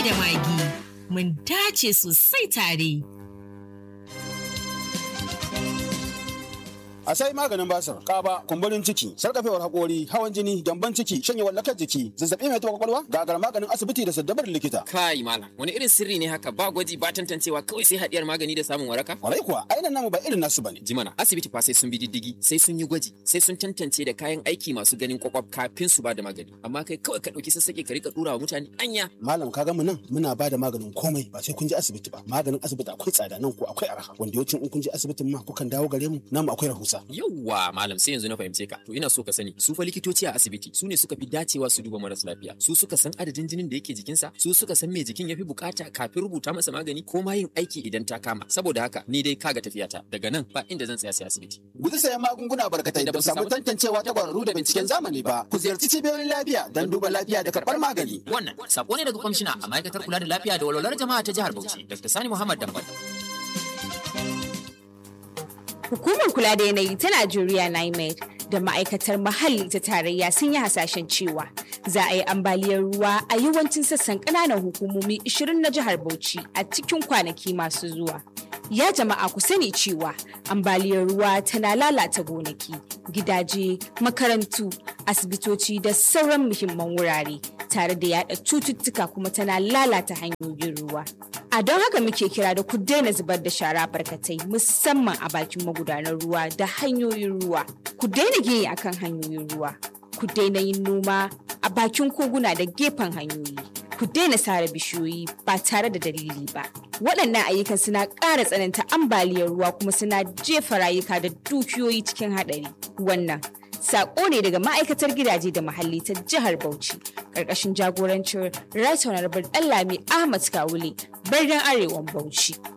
da magi mun dace sosai tare. a sai maganin basir kaba kumburin ciki sarkafewar hakori hawan jini gyamban ciki shanyewar lakar jiki zazzabi mai taɓa kwakwalwa gagar maganin asibiti da saddabar likita Kai malam, wani irin sirri ne haka ba gwaji ba tantancewa kawai sai haɗiyar magani da samun waraka? kwarai kuwa ainihin namu ba irin nasu bane Jimana, asibiti fa sai sun bi diddigi, sai sun yi gwaji, sai sun tantance da kayan aiki masu ganin kwakwaf kafin su ba da magani. Amma kai kawai ka ɗauki sassaƙe ka rika ɗura wa mutane anya. malam ka mu nan muna ba da maganin komai ba sai kun je asibiti ba maganin asibiti akwai tsada nan ko akwai arha wanda yawancin in kun je asibitin ma kukan dawo gare mu namu akwai rahusa Yawwa malam sai yanzu na fahimce ka. To ina so ka sani, su fa likitoci a asibiti su ne suka fi dacewa su duba maras lafiya. Su suka san adadin jinin da yake jikinsa, su suka san me jikin ya fi bukata kafin rubuta masa magani ko ma yin aiki idan ta kama. Saboda haka ni dai kaga tafiyata daga nan ba inda zan tsaya sai asibiti. guji sayan magunguna barkatai da ba su samu tantancewa ta kwararru da binciken zamani ba ku ziyarci cibiyoyin lafiya don duba lafiya da karɓar magani Wannan sako ne daga kwamishina a ma'aikatar kula da lafiya da walwalar jama'a ta jihar Bauchi, Dr. Sani Muhammad Dambal. Hukumar kula da yanayi ta Najeriya NIMED da ma'aikatar muhalli ta tarayya sun yi hasashen cewa za a yi ambaliyar ruwa a yawancin sassan ƙananan hukumomi 20 na jihar Bauchi a cikin kwanaki masu zuwa. Ya jama'a ku sani cewa ambaliyar ruwa tana lalata gonaki, gidaje, makarantu, asibitoci da sauran muhimman wurare tare da yada cututtuka kuma tana lalata hanyoyin ruwa. A don haka muke kira da ku daina zubar da shara barkatai musamman a bakin magudanar ruwa da hanyoyin ruwa. Ku daina gini akan hanyoyin ruwa. Ku daina yin noma a bakin koguna da gefen hanyoyi. Ku daina sare bishiyoyi ba tare da dalili ba. Waɗannan ayyukan suna ƙara tsananta ambaliyar ruwa kuma suna jefa rayuka da dukiyoyi cikin haɗari. Wannan Sako ne daga ma'aikatar gidaje da muhalli ta jihar Bauchi, ƙarƙashin jagorancin Right Honorable Ɗanlami Ahmad Kawule, birnin Arewan Bauchi.